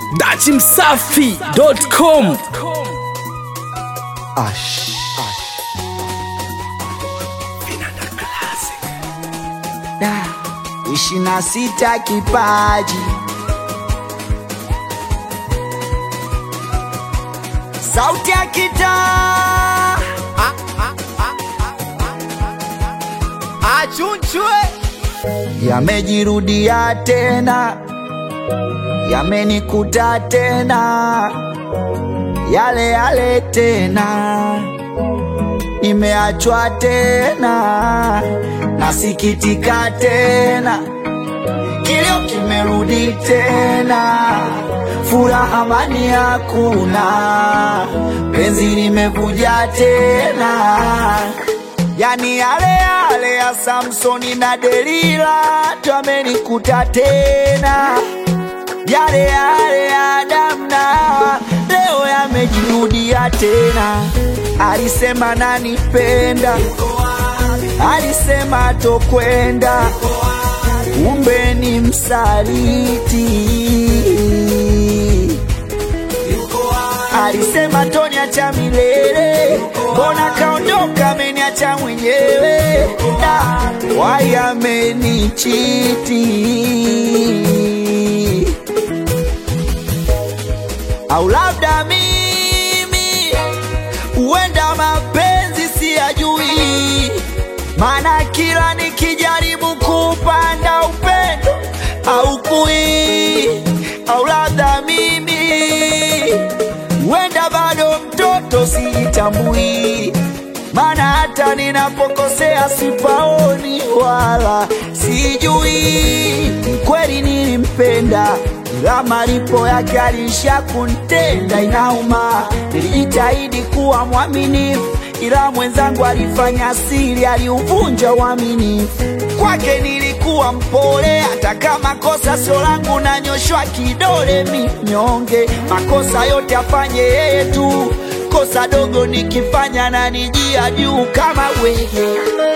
dachimsafi.com Ash. Da, ishirini na sita kipaji sauti ya kitaa achunchwe yamejirudia tena, yamenikuta tena, yale yale tena, nimeachwa tena, nasikitika tena, kilio kimerudi tena, furaha amani hakuna, penzi limevuja tena yani yale yale ya Samsoni na Delila twamenikuta tena, yale yale ya Adamu na Hawa leo yamejirudia tena. Alisema nanipenda, alisema tokwenda, kumbe ni msaliti alisema toniacha milele, mbona kaondoka ameniacha mwenyewe, na wayamenichiti au labda mimi huenda mapenzi siyajui, maana kila nikijaribu kupanda upendo au kui, au labda mimi huenda bado mtoto sijitambui, maana hata ninapokosea sipaoni wala sijui. Kweli nilimpenda, ila malipo yake alisha kuntenda, inauma. Nilijitahidi kuwa mwaminifu, ila mwenzangu alifanya siri, aliuvunja uaminifu. Kwake nilikuwa mpole, hata kama kosa sio langu, nanyoshwa kidole minyonge. Makosa yote afanye yeye tu, kosa dogo nikifanya na nijia juu kama wewe.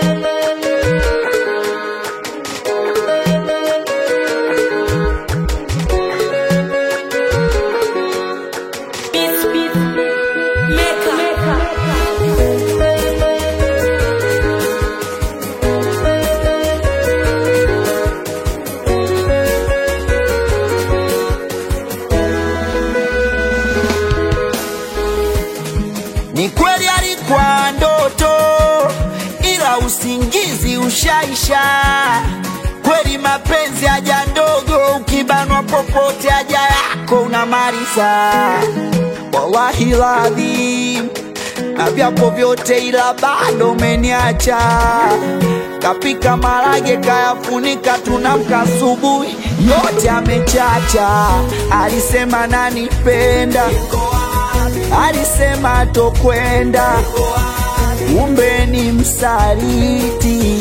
Ni kweli alikuwa ndoto, ila usingizi ushaisha. Kweli mapenzi haja ndogo, ukibanwa popote haja yako unamaliza. Wallahi ladhim, na vyapo vyote, ila bado umeniacha. Kapika marage kayafunika, tunamka asubuhi yote amechacha. Alisema nanipenda alisema tokwenda, kumbe ni msaliti.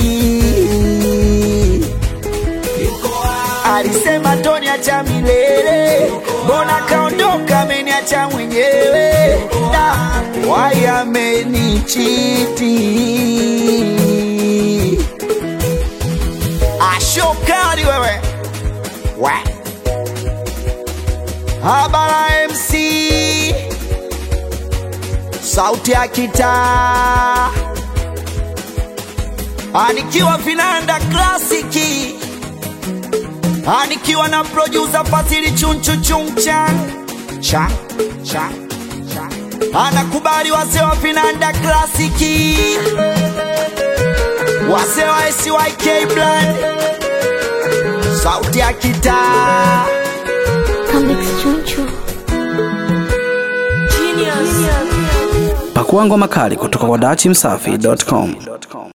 Alisema toniacha milele, mbona kaondoka ameniacha mwenyewe, na wayamenichiti. Ashokali wewe we. Habara MC sauti ya kitaa anikiwa vinanda klasiki anikiwa na producer Fasili chunchu chungchan cha cha cha anakubali wazee wa vinanda klasiki wazee wa SYK Brand sauti ya kitaa Comics Chunchu. pakuangwa makali kutoka kwa dachimsafi.com